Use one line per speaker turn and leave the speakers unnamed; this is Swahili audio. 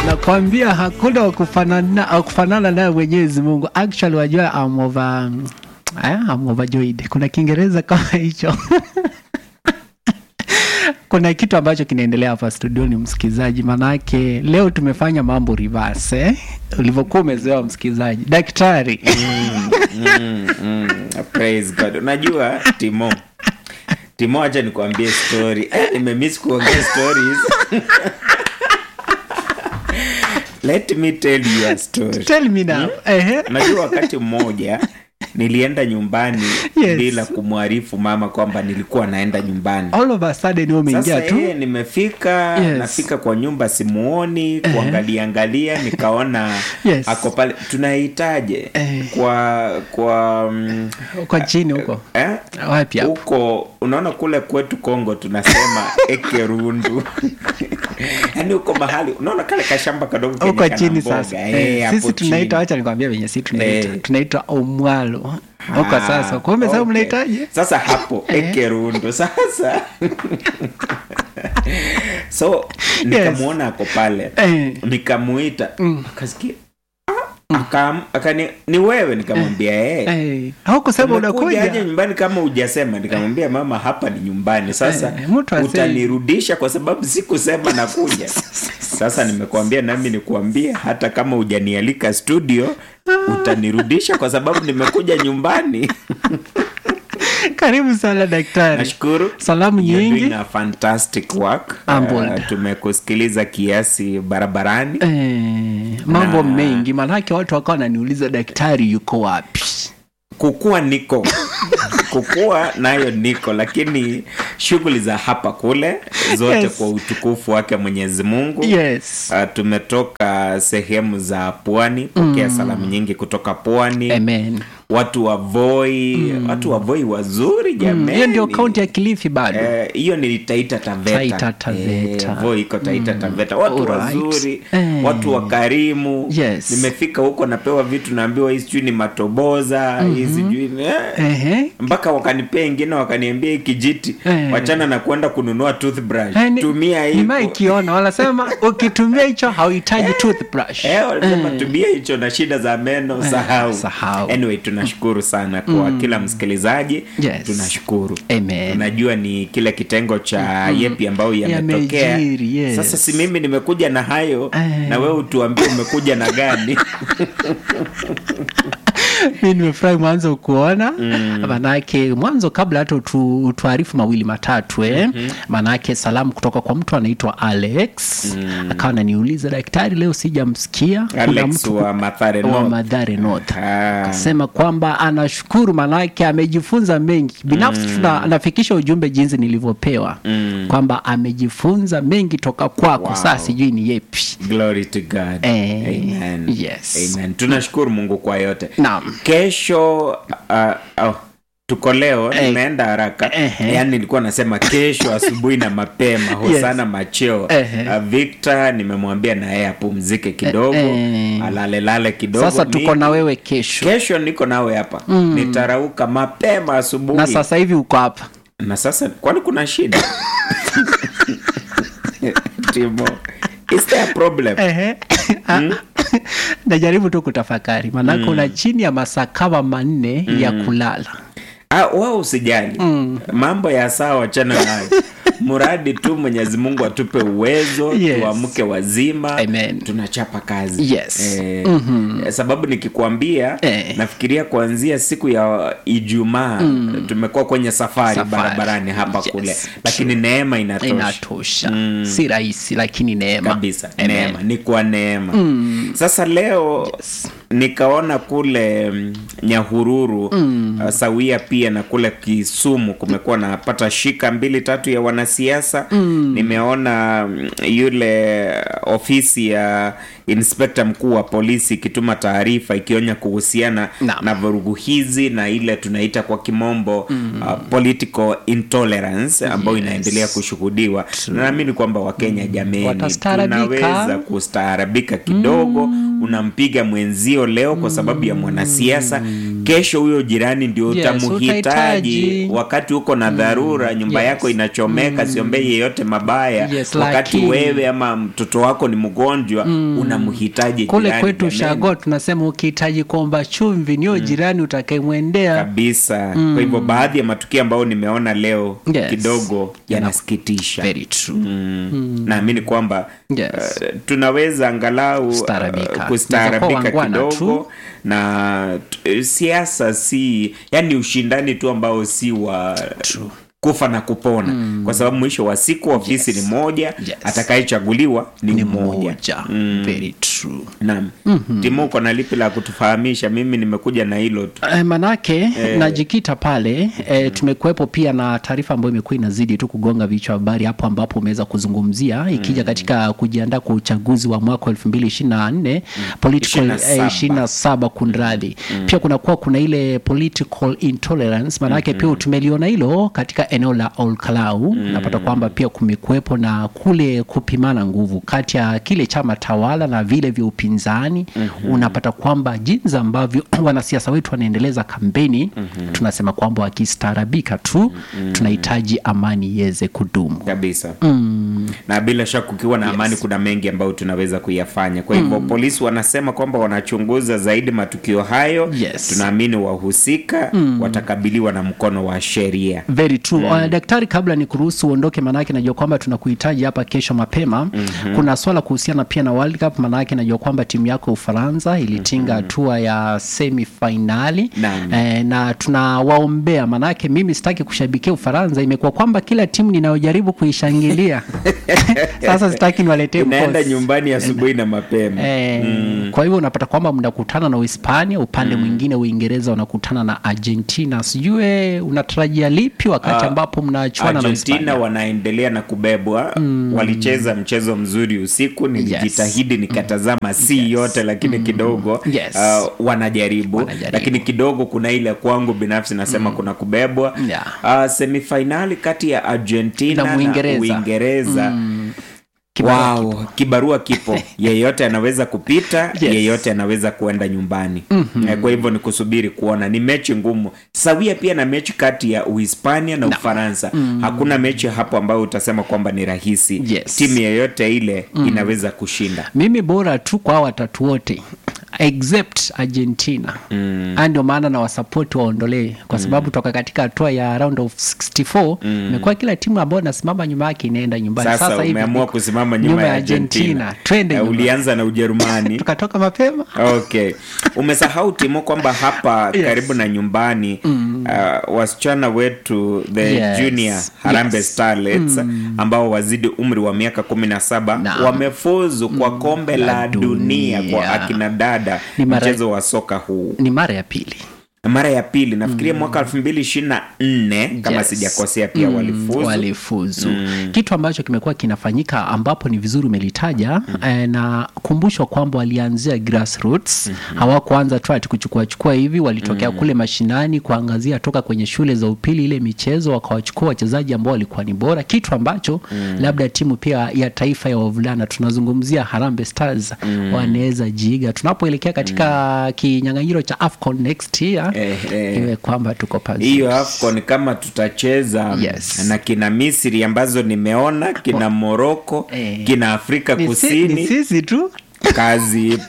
nakwambia hakuna wakufanana wakufanana naye Mwenyezi Mungu. Actually wajua I'm over, eh, I'm overjoyed. Kuna Kiingereza kama hicho kuna kitu ambacho kinaendelea hapa studioni msikilizaji, manake leo tumefanya mambo reverse eh? ulivyokuwa umezoea msikilizaji. Daktari
mm, mm, praise God. Unajua Timo, Timo, acha nikuambie story. Eh, nimemiss kuongea stories. Let me tell you a story.
tell me now. Ehe.
Unajua wakati mmoja nilienda nyumbani
Yes.
bila kumwarifu mama kwamba nilikuwa naenda nyumbani.
All of a sudden wewe umeingia
Sasa
tu
yeye nimefika
Yes.
nafika kwa nyumba simuoni kuangalia angalia nikaona
Yes.
ako pale tunahitaje
Eh.
kwa kwa mm,
kwa chini huko
eh?
wapi hapo?
huko unaona kule kwetu Kongo tunasema ekerundu yaani huko mahali unaona kale kashamba kadogo kenye
huko
kana
chini
mboga,
sasa
eh,
eh,
hapo
sisi tunaita
chini.
wacha nikwambia venye si tunaita
Eh.
tunaitwa omwalo huko
Ah,
sasa kumbe sasa
okay.
mnahitaji
sasa hapo ekerundu sasa so nikamwona ako pale
Eh.
nikamuita akasikia "Ah," akam- akani ni wewe nikamwambia eh
Eh, haukusema
umekuja aje
unakuja
nyumbani kama hujasema nikamwambia mama hapa ni nyumbani sasa
Eh, mtu asei-
utanirudisha kwa sababu sikusema nakuja sasa nimekuambia nami nikuambie hata kama hujanialika studio utanirudisha kwa sababu nimekuja nyumbani
karibu sana daktari
nashukuru
salamu
You're
nyingi
doing a fantastic work
Humbled.
Uh, tumekusikiliza kiasi barabarani
eh, mambo
Na-
mengi manake watu wakawa wananiuliza daktari yuko wapi
kukua niko kukua nayo niko lakini shughuli za hapa kule zote
Yes.
kwa utukufu wake mwenyezi mungu
yes
Uh, tumetoka sehemu za pwani pokea salamu nyingi kutoka pwani
amen
watu wa voi watu wa voi wazuri
Mm,
jamani
hiyo ndio kaunti ya kilifi bado
Eh, hiyo ni taita taveta
Taita Taveta.
Eh, voi iko taita taveta watu
Alright.
wazuri
Eh.
watu wakarimu
Yes.
nimefika huko napewa vitu naambiwa hii sijui ni matoboza hii sijui ni- eh.
Ehe.
mpaka wakanipea ingine wakaniambia hii kijiti
Eh.
wachana na kwenda kununua toothbrush
Eh, ni-
tumia hii
nimaikiona wanasema ukitumia hicho hauhitaji toothbrush
Eh, walisema tumia hicho na shida za meno sahau.
sahau.
anyway tunashukuru sana kwa kila msikilizaji
Yes.
tunashukuru
Amen.
unajua ni kile kitengo cha yepi ambayo yametokea
Yamejiri, yes.
sasa si mimi nimekuja na hayo
Eh.
na wewe utuambie umekuja na gani
mi nimefurahi mwanzo kuona manake mwanzo kabla hata utu, utuarifu mawili matatu eh? manake salamu kutoka kwa mtu anaitwa alex akawa ananiuliza daktari leo sijamsikia kuna
alex
mtu
wa mathare
wa
North.
madhare north
Ah.
akasema kwamba anashukuru manake amejifunza mengi binafsi tuna anafikisha ujumbe jinsi nilivyopewa kwamba amejifunza mengi toka kwako
Wow.
saa sijui ni yepi
glory to god
Eh,
Amen.
yes.
Amen. tunashukuru mungu kwa yote
Naam.
kesho uh, oh, tuko leo
Eh.
nimeenda haraka
Ehe.
yaani nilikuwa nasema kesho asubuhi na mapema hosana macheo
Ehe.
uh, victor nimemwambia na yeye apumzike kidogo
Eh.
alalelale kidogo
sasa tuko
Mimi-
na wewe kesho
kesho niko nawe hapa nitarauka mapema asubuhi
na sasa hivi uko hapa
na sasa kwani kuna shida timo is there a problem
Ehe. najaribu tu kutafakari maanake una chini ya masaa kama manne ya kulala
Ah, wao usijali mambo ya saa wachana nayo mradi tu mwenyezi mungu atupe uwezo
Yes.
tuamke wazima
Amen.
tunachapa kazi
Yes.
eh, sababu nikikwambia
Eh.
nafikiria kuanzia siku ya ijumaa tumekuwa kwenye safari,
Safari.
barabarani hapa
Yes.
kule lakini neema inatosha
inatosha si rahisi lakini neema
kabisa
Amen.
neema ni kwa neema sasa leo nikaona kule mm, nyahururu uh, sawia pia na kule kisumu kumekuwa napata shika mbili tatu ya wanasiasa nimeona mm, yule ofisi ya inspekta mkuu wa polisi ikituma taarifa ikionya kuhusiana
Naam.
na vurugu hizi na ile tunaita kwa kimombo uh, political intolerance ambayo inaendelea kushuhudiwa na naamini kwamba wakenya jameni
Watastaarabika.
tunaweza kustaarabika kidogo unampiga mwenzio hiyo leo kwa sababu ya mwanasiasa kesho huyo jirani ndio
Yes,
utamhitaji
utahitaji.
wakati uko na dharura nyumba
Yes.
yako inachomeka siombei yeyote mabaya
Yes,
wakati
lakini-
wewe ama mtoto wako ni mgonjwa unamhitaji
kule
jirani,
kwetu
jameni.
shago tunasema ukihitaji kuomba chumvi niyo jirani utakayemwendea
kabisa kwa hivyo baadhi ya matukio ambayo nimeona leo
Yes.
kidogo yanasikitisha
very true
Mm. naamini kwamba
Yes.
uh, tunaweza angalau uh,
Staarabika.
kustaarabika
Tunaweza kuwa wangwana
kidogo na t- siasa si yani ushindani tu ambao si wa
True.
kufa na kupona kwa sababu mwisho wa siku ofisi
Yes.
ni moja
Yes.
atakayechaguliwa ni,
ni
mmoja
mmoja very true
naam timu uko na lipi la kutufahamisha mimi nimekuja na hilo tu
Eh, manake najikita pale eh, tumekuwepo pia na taarifa ambayo imekuwa inazidi tu kugonga vichwa habari hapo ambapo umeweza kuzungumzia ikija katika kujiandaa kwa uchaguzi wa mwaka elfu mbili ishirini na nne political
27.
ishirini na saba kunradhi pia kunakuwa kuna ile political intolerance maanake pia tumeliona hilo katika eneo la Olkalau napata kwamba pia kumekuwepo na kule kupimana nguvu kati ya kile chama tawala na vile vya upinzani unapata kwamba jinsi ambavyo wanasiasa wetu wanaendeleza kampeni tunasema kwamba wakistaarabika tu tunahitaji amani iweze kudumu
kabisa na bila shaka kukiwa na amani kuna mengi ambayo tunaweza kuyafanya kwa hivyo polisi wanasema kwamba wanachunguza zaidi matukio hayo
Yes.
tunaamini wahusika watakabiliwa na mkono wa sheria
very true Uh, daktari kabla ni kuruhusu uondoke manake najua kwamba tunakuhitaji hapa kesho mapema kuna swala kuhusiana pia na World Cup manake najua kwamba timu yako Ufaransa ilitinga hatua ya semi finali
Naam.
eh, na tunawaombea manake mimi sitaki kushabikia Ufaransa imekuwa kwamba kila timu ninayojaribu kuishangilia sasa sitaki niwaletee
unaenda
mkosi.
nyumbani asubuhi na mapema
Eh, Kwa hivyo unapata kwamba mnakutana na Uhispania, upande mwingine Uingereza unakutana na Argentina. Sijue unatarajia lipi wakati
Ah,
ambapo mnachuana na
argentina
Uhispania?
wanaendelea na kubebwa walicheza mchezo mzuri usiku nilijitahidi nikatazama si yote lakini kidogo
Yes.
ah, wanajaribu.
Wanajaribu.
lakini kidogo kuna ile kwangu binafsi nasema kuna kubebwa
Yeah.
Ah, semifainali kati ya argentina
Na
na
Uingereza.
uingereza
Kibarua
wow, kibarua kipo yeyote anaweza kupita
Yes.
yeyote anaweza kuenda nyumbani mm-hmm. kwa hivyo ni kusubiri kuona ni mechi ngumu sawia pia na mechi kati ya uhispania na ufaransa hakuna mechi hapo ambayo utasema kwamba ni rahisi
Yes.
timu yeyote ile inaweza kushinda
mimi bora tu kwa hawa watatu wote except argentina mm. ndio maana na wasapoti waondolee kwa sababu toka katika hatua ya round of 64 imekuwa kila timu ambayo nasimama nyuma yake inaenda nyumbani
sasa,
hivi
umeamua
niko
kusimama nyuma, ya argentina,
twende
Eh,
nyuma.
ulianza na ujerumani
tukatoka mapema
okay umesahau timo kwamba hapa
Yes.
karibu na nyumbani uh, wasichana wetu the
Yes.
junior harambe
Yes.
starlets ambao wazidi umri wa miaka kumi na saba
Naam.
wamefuzu kwa kombe la,
La
dunia. kwa
dunia.
akina dada
Ni mara-
mchezo wa soka huu
ni mara ya pili
mara ya pili nafikiria mwaka elfu mbili ishirini na nne kama
Yes.
sijakosea pia
Mm,
walifuzu
walifuzu. kitu ambacho kimekuwa kinafanyika ambapo ni vizuri umelitaja eh, na kumbushwa kwamba walianzia grassroots hawakuanza tu ati kuchukua chukua hivi walitokea kule mashinani kuangazia toka kwenye shule za upili ile michezo wakawachukua wachezaji ambao walikuwa ni bora kitu ambacho labda timu pia ya taifa ya wavulana tunazungumzia Harambee Stars wanaweza jiiga tunapoelekea katika kinyang'anyiro cha AFCON next year
Eh, eh.
iwe kwamba tuko pazuri.
hiyo afcon kama tutacheza
Yes.
na kina misri ambazo nimeona kina moroko
Eh.
kina afrika
Ni si-
kusini
ni sisi tu
kazi ipo